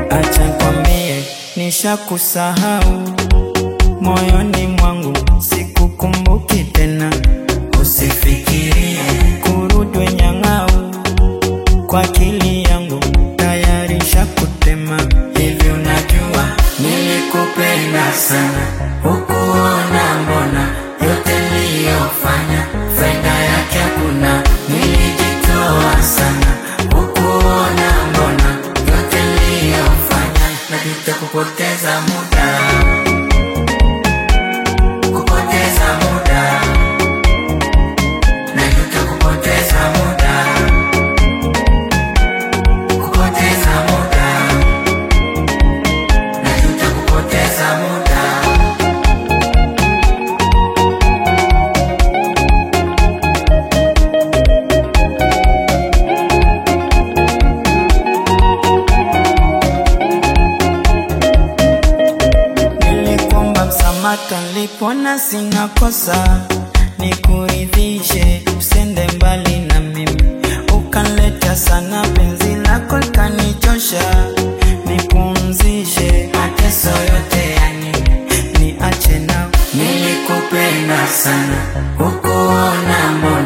acha nikwambie, nishakusahau moyoni mwangu, sikukumbuki tena. Usifikirie kurudwe nyang'au, kwa akili yangu tayari shakutema. Hivi unajua nilikupenda sana, hukuona mbona yote niliyofanya faida yake hakuna. Nilijitoa sana, hukuona mbona yote niliyofanya. Najuta kupoteza muda, kupoteza muda, najuta kupoteza muda, kupoteza muda, najuta kupoteza muda. Nilikwamba msamaka nilipona sina kosa, nikuridhishe usende mbali na mimi, ukanleta sana penzi lako likanichosha, nipumzishe mateso yote ya nini, niache na nilikupenda sana, hukuona mbona